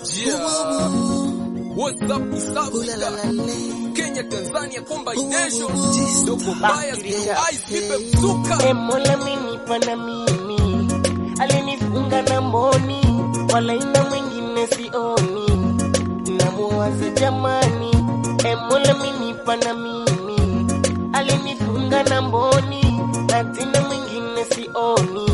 Yeah. What's up, East Africa? Kenya, Tanzania, combination. Dogo Bias, Blue Eyes, Nipe Mzuka. E Mola amenipa na mimi, alinifunga na mboni, wala ina mwingine sioni, namuwaza jamani. E Mola amenipa na mimi, alinifunga na mboni, na tena mwingine sioni,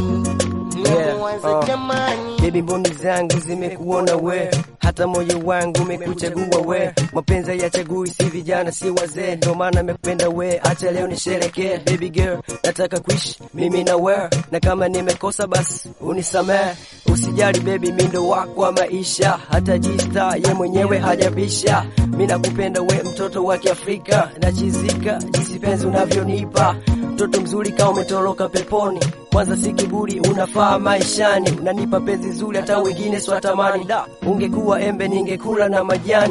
namuwaza Yeah, uh. jamani. Baby mboni zangu zimekuona we, hata moyo wangu umekuchagua we. Mapenzi ya chagui si vijana si wazee, ndo maana nimekupenda we, acha leo nisherekee. Baby girl, nataka kuishi mimi na we, na kama nimekosa basi unisamehe. Usijali baby, mi ndo wako wa maisha, hata jista ye mwenyewe hajabisha. Mi nakupenda we, mtoto wa Kiafrika, nachizika jinsi penzi unavyonipa mtoto mzuri kama umetoroka peponi. Kwanza si kiburi, unafaa maishani, unanipa penzi zuri, hata wengine swatamani. Da, ungekuwa embe ningekula na majani.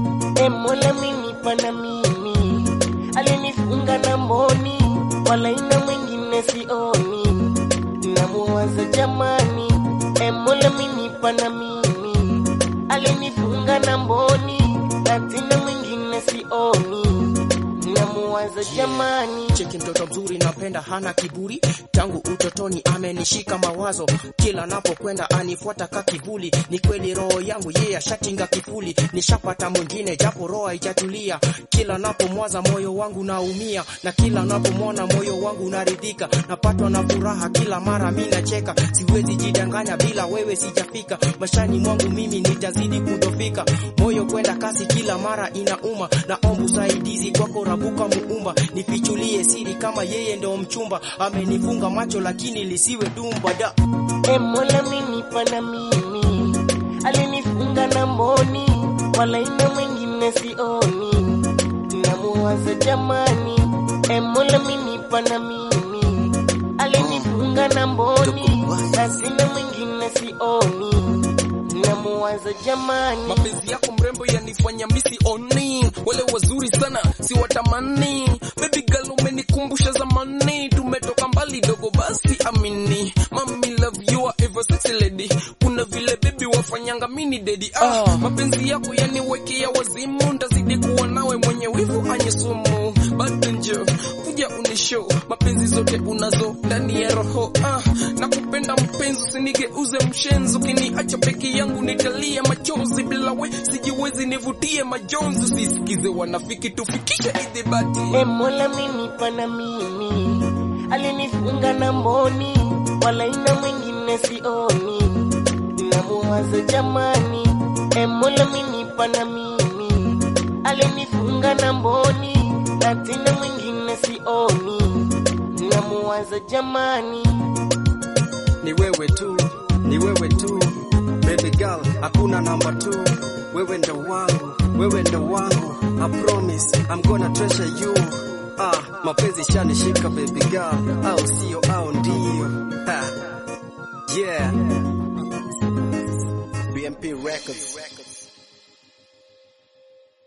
E Mola amenipa na mimi, alinifunga na mboni, wala ina mwingine sioni, namuwaza jamani. E Mola amenipa na mimi, alinifunga na mboni, na tena mwingine sioni, namuwaza jamani. cheki mtoto mzuri napenda hana kiburi tangu utotoni amenishika mawazo kila napokwenda anifuata ka kivuli ni kweli roho yangu yeye ashatinga kifuli nishapata mwingine japo roho haijatulia kila napomwaza moyo wangu naumia na kila napomwona moyo wangu unaridhika napatwa na furaha kila mara mi nacheka siwezi jidanganya bila wewe sijafika mashani mwangu mimi nitazidi kudofika moyo kwenda kasi kila mara inauma naomba usaidizi kwako rabuka muumba nifichulie siri kama yeye ndo mchumba amenifunga macho lakini lisiwe dumba da E Mola amenipa na mimi, alinifunga na mboni, wala ina mwingine sioni, namuwaza jamani. E Mola amenipa na mimi, alinifunga na mboni, na sina mwingine sioni, namuwaza jamani. mapenzi yako mrembo yanifanya misi oni wale wazuri sana si watamani baby girl umenikumbusha zamani tumetoka mbali dogo basi amini mami love you are ever sexy lady kuna vile baby wafanyanga mini dedi ah, mapenzi yako yaniwekea wazimu ndazidi kuwa nawe mwenye wivu anye sumu bado njo kuja unishow mapenzi zote unazo ndani ya roho ah, nakupenda mpenzi usinigeuze mshenzi ukiniacha peke yangu nitalia machozi bila we sijiwezi nivutie majonzi usisikize wanafiki tufikishe idhibati E Mola amenipa na mimi, alinifunga na mboni, wala ina mwingine sioni, namuwaza jamani. E Mola amenipa na mimi, alinifunga na mboni, na tena mwingine sioni, namuwaza jamani. ni wewe tu, ni wewe tu, baby girl, hakuna namba tu. Wewe ndo wangu, wewe ndo wangu, I promise I'm gonna treasure you. Ah, mapenzi shanishika baby girl, au sio au ndio? Ha. Yeah. BMP Records.